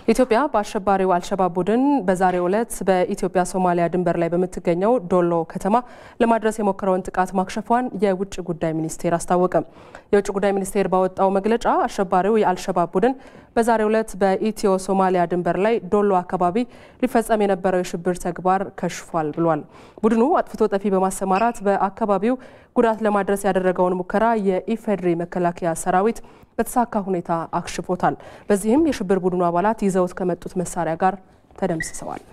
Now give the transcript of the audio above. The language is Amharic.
ኢትዮጵያ በአሸባሪው አልሸባብ ቡድን በዛሬው ዕለት በኢትዮጵያ ሶማሊያ ድንበር ላይ በምትገኘው ዶሎ ከተማ ለማድረስ የሞከረውን ጥቃት ማክሸፏን የውጭ ጉዳይ ሚኒስቴር አስታወቀ። የውጭ ጉዳይ ሚኒስቴር ባወጣው መግለጫ አሸባሪው የአልሸባብ ቡድን በዛሬው ዕለት በኢትዮ ሶማሊያ ድንበር ላይ ዶሎ አካባቢ ሊፈጸም የነበረው የሽብር ተግባር ከሽፏል ብሏል። ቡድኑ አጥፍቶ ጠፊ በማሰማራት በአካባቢው ጉዳት ለማድረስ ያደረገውን ሙከራ የኢፌዴሪ መከላከያ ሰራዊት በተሳካ ሁኔታ አክሽፎታል። በዚህም የሽብር ቡድኑ አባላት ይዘውት ከመጡት መሳሪያ ጋር ተደምስሰዋል።